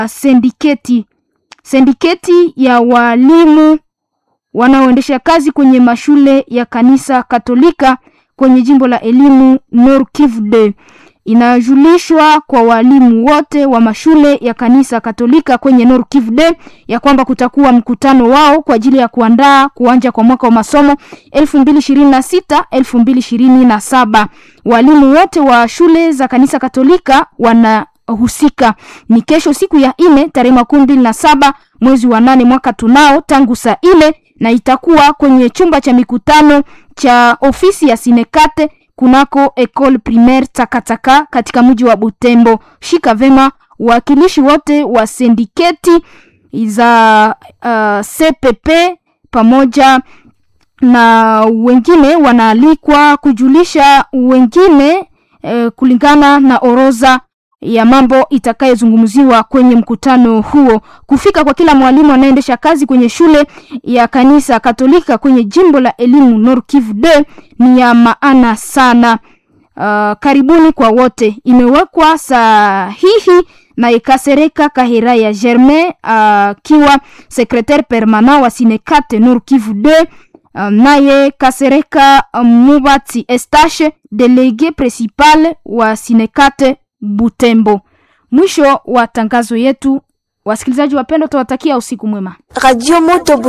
sendiketi sendiketi ya walimu wanaoendesha kazi kwenye mashule ya kanisa Katolika kwenye jimbo la elimu Nord Kivu de inajulishwa kwa walimu wote wa mashule ya kanisa Katolika kwenye Nord Kivu de ya kwamba kutakuwa mkutano wao kwa ajili ya kuandaa kuanja kwa mwaka wa masomo 2026 2027. Walimu wote wa shule za kanisa Katolika wana husika ni kesho siku ya ine tarehe makumi mbili na saba mwezi wa nane mwaka tunao tangu saa ile na itakuwa kwenye chumba cha mikutano cha ofisi ya Sinekate kunako Ecole Primaire Takataka katika mji wa Butembo. Shika vema wakilishi wote wa sindiketi za uh, CPP pamoja na wengine wanaalikwa kujulisha wengine eh, kulingana na orodha ya mambo itakayozungumziwa kwenye mkutano huo. Kufika kwa kila mwalimu anayeendesha kazi kwenye shule ya kanisa Katolika kwenye jimbo la elimu Nord Kivu de ni ya maana sana. Uh, karibuni kwa wote. Imewekwa sahihi na Ikasereka Kahira ya Germain akiwa uh, secretaire permanent wa Sinekate Nord Kivu de uh, naye Kasereka uh, Mubati Estache delege principal wa Sinekate Butembo. Mwisho wa tangazo yetu. Wasikilizaji wapendwa, tunawatakia usiku mwema. Radio Moto